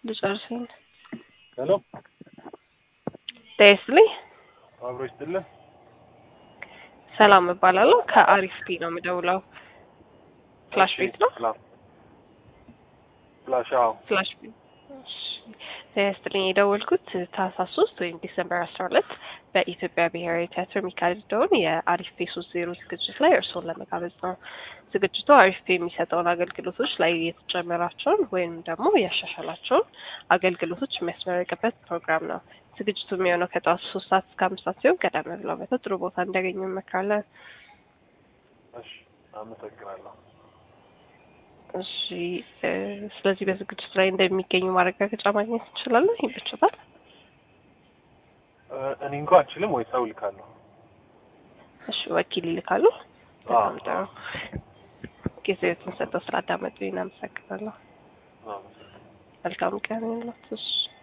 ልጨርሰኝ። ሄሎ ጤና ይስጥልኝ። አብሮ ይስጥልን። ሰላም እባላለሁ። ከአሪፍ ፒ ነው የምደውለው። ፍላሽ ቤት ነው። ሰላም ፍላሽ አዎ ፍላሽ ቤት እሺ። ጤና ይስጥልኝ። የደወልኩት ታህሳስ ሶስት ወይም ዲሰምበር አስራ ሁለት በኢትዮጵያ ብሔራዊ ቲያትር የሚካሄደውን የአሪፍ ፔ ሶስት ዜሮ ዝግጅት ላይ እርስዎን ለመጋበዝ ነው። ዝግጅቱ አሪፍ ፔ የሚሰጠውን አገልግሎቶች ላይ የተጨመራቸውን ወይም ደግሞ ያሻሻላቸውን አገልግሎቶች የሚያስመረቅበት ፕሮግራም ነው። ዝግጅቱ የሚሆነው ከጠዋቱ ሶስት ሰዓት እስከ አምስት ሰዓት ሲሆን ቀደም ብለው መተው ጥሩ ቦታ እንዲያገኙ እንመክራለን። እሺ አመሰግናለሁ። እሺ እ ስለዚህ በዝግጅቱ ላይ እንደሚገኙ ማረጋገጫ ማግኘት እንችላለን? ይመችታል? እ እኔ እንኳ አልችልም ወይ ሰው ልካለሁ። እሺ ወኪል ይልካሉ። በጣም ጥሩ ጊዜዎትን ሰጥተው ስላዳመጡ እናመሰግናለሁ። አመሰግናለሁ። መልካም ቀን ይሁንልዎት። እሺ